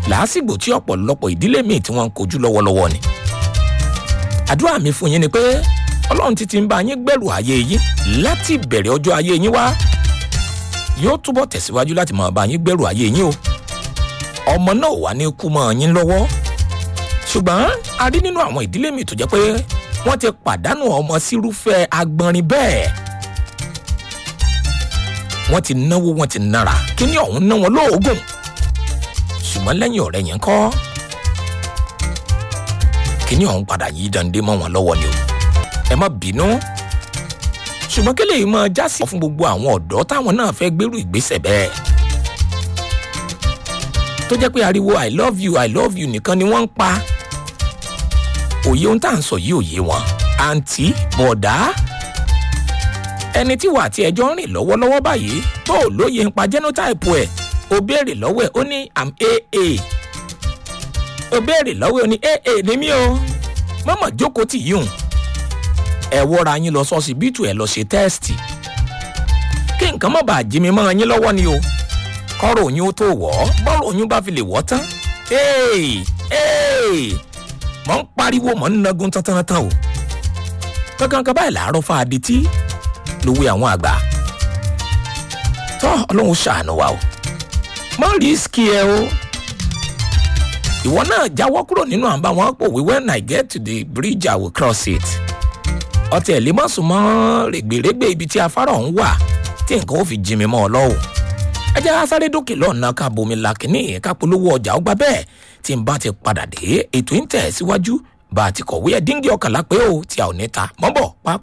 làásìgbò tí ọ̀pọ̀lọpọ̀ ìdílé míì tí wọ́n ń kojú lọ́wọ́lọ́wọ́ ni àdúrà mi fún yín ni pé ọlọ́run ti ti ń bá yín gbẹ̀rù ayé yín láti bẹ̀rẹ̀ ọjọ́ ayé yín wá yóò túbọ̀ tẹ̀síwájú láti máa bá yín gbẹ̀rù ayé yín o ọmọ náà wà ní kú mọ́ yín lọ́wọ́ ṣùgbọ́n a rí nínú àwọn ìdílé mi tó jẹ́ pé wọ́n ti pàdánù ọmọ sírúfẹ́ agbọnrin bẹ́ẹ̀ wọ́n ti náwó wọ́n ti nára kíní ọ̀hún ná wọn lóògùn ṣùgbọ́n lẹ́yìn ọ̀rẹ́ yẹn kọ́ kíní ọ̀hún padà yí dande mọ́ wọn lọ́wọ́ ni o ẹ má bínú ṣùgbọ́n kí lèyí máa já sí fún gbogbo àwọn ọ̀dọ́ táwọn náà fẹ́ gbérù ìgbésẹ̀ bẹ́ẹ̀ tó jẹ́ pé ariwo i love you i love you nìkan ni wọ́n ń pa òye ohun tá à ń sọ yìí òye wọn àǹtí bọ̀dá ẹni tí wà àti ẹjọ́ ń rìn lọ́wọ́lọ́wọ́ báyìí tó ò lóye ń pa genotype ẹ̀ ó béèrè lọ́wọ́ ẹ̀ ó ní am aa ó béèrè lọ́wọ́ ẹ̀ ó ní aa ní mí o mọ́mọ́ jókòó tì yíùn ẹ wọ́ra yín lọ sọ́sibítù ẹ̀ lọ ṣe tẹ́ẹ̀sì kí nǹkan má bàa jí mi mọ́ yín lọ́wọ́ ni o kọ́rọ̀ oyún ó tó wọ̀ ọ́ bọ́ọ̀rọ̀ oyún bá fi lè wọ́ tán mọ̀ ń pariwo mọ̀ ń nagun tántánátán o kankan kan báyìí làárọ̀ fa adití lówó àwọn àgbà tọ́ ọlọ́run ṣàánú wa o má rísíkì ẹ o ìwọ náà jáwọ́ kúrò nínú àbá wọn pòwe when i get to the bridge i will cross it ọtí ẹ̀ lè má sùn mọ́ règbèrègbè ibi tí afárá ọ̀hún wà tí nǹkan ó fi jí mi mọ́ ọ lọ́wọ́ ẹ jẹ́ asáré dókè lọ́nà ká bomi la kínní ká polówó ọjà ó gbà bẹ́ẹ̀ tí n bá ti padà dé ètò ń tẹ̀ síwájú bá a ti kọ̀wé ẹ̀ díngí ọkànlá pé ó tí a ò ní ta mọ́ bọ̀ pápá.